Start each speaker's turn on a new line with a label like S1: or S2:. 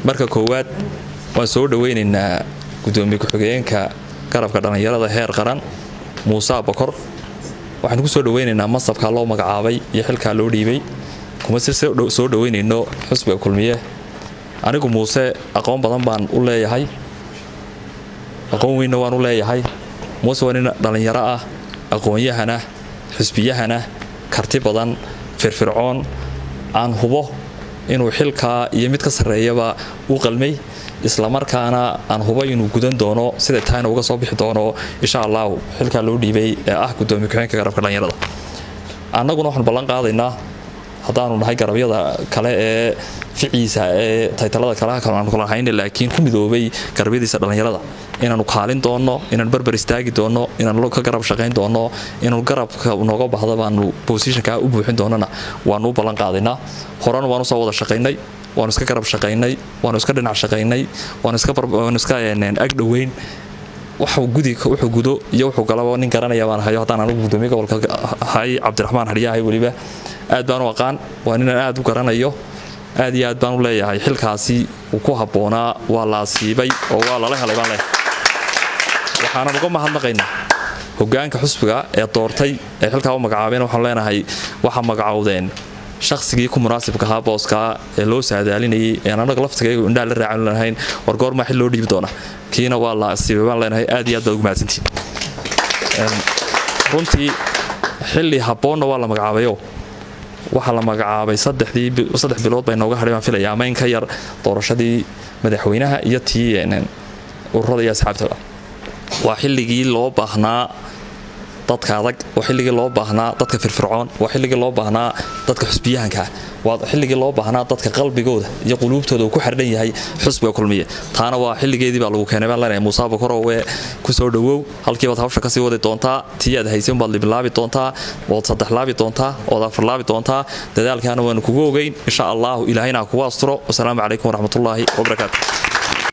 S1: marka koowaad waan soo dhoweynaynaa gudoomiye ku-xigeenka garabka dhallinyarada heer qaran muuse abakor waxaanu ku soo dhoweynaynaa masabkaa loo magacaabay iyo xilkaa loo dhiibay kuma si soo dhoweynayno xusbiga kulmiye anigu muuse aqoon badan baan u leeyahay aqoon weynna waan u leeyahay muuse waa nin dhallinyaro ah aqoon-yahana xusbiyahana karti badan firfircoon aan hubo inuu xilkaa iyo mid ka sarreeyaba u qalmay islamarkaana aan hubo inuu gudan doono siday tahayna uga soo bixi doono insha allahu xilkaa loo dhiibay ee ah gudoomiye ku-xeenka garabka dhallinyarada annaguna waxaanu ballan qaadaynaa haddaanu nahay garabyada kale ee ficiisa ee taytalada kalaha kale aanu kala hayna laakiin ku midoobay garabyadiisa dhallinyarada inaanu kaalin doonno inaanu barbar istaagi doonno inaanu ka garab shaqayn doonno inaanu garabka nooga baxda baanu bosishankaa u buuxin doonana waanu u ballan qaadaynaa horena waanu soo wada shaqaynay waanu iska garab shaqaynay waanu iska dhinac shaqaynay waanu iska ag dhoweyn wuxuu gudo iyo wuxuu galaba nin garanaya baan hayo haddaan anigu gudoomiye gobolka hay cabdiraxmaan hadhiyaahay weliba aad baan u aqaan waa ninaan aad u garanayo aad iyo aad baan u leeyahay xilkaasi uu ku habboonaa waa la asiibay oo waa lala helay baan leeyahay waxaanan uga mahadnaqaynaa hogaanka xusbiga ee doortay ee xilkaa u magacaabeen waxaan leenahay waxaa magacowdeen shaqsigii ku munaasibka ahaa booskaa ee loo saadaalinayay ee anaga laftigayagu indhaha la raacan lahayn war goormaa xil loo dhiibi doona kiina waa la asiibay baan leenahay aad iyo aad baad ugu mahadsantihin runtii xilli habboonna waa la magacaabayo waxaa la magacaabay saddex bilood bay nooga hadhay baan filaya ama in ka yar doorashadii madaxweynaha iyo tii ururada iyo asxaabtaba waa xilligii loo baahnaa dadka adag waa xilligii loo baahnaa dadka firfircoon waa xilligii loo baahnaa dadka xusbiyahankaa waa xilligii loo baahnaa dadka qalbigooda iyo quluubtooda uu ku xardhan yahay xusbiga kulmiye taana waa xilligeedii baa lagu keenay baan leenahay muuse abakorowe ku soo dhowow halkiibaad hawsha kasii wadi doontaa tii aad haysay unbaad libilaabi doontaa waad saddexlaabi doontaa waad afarlaabi doontaa dadaalkaana waanu kugu ogeyn insha allahu ilaahayna kugu asturo wasalaamu calaykum waraxmatullaahi wabarakaatu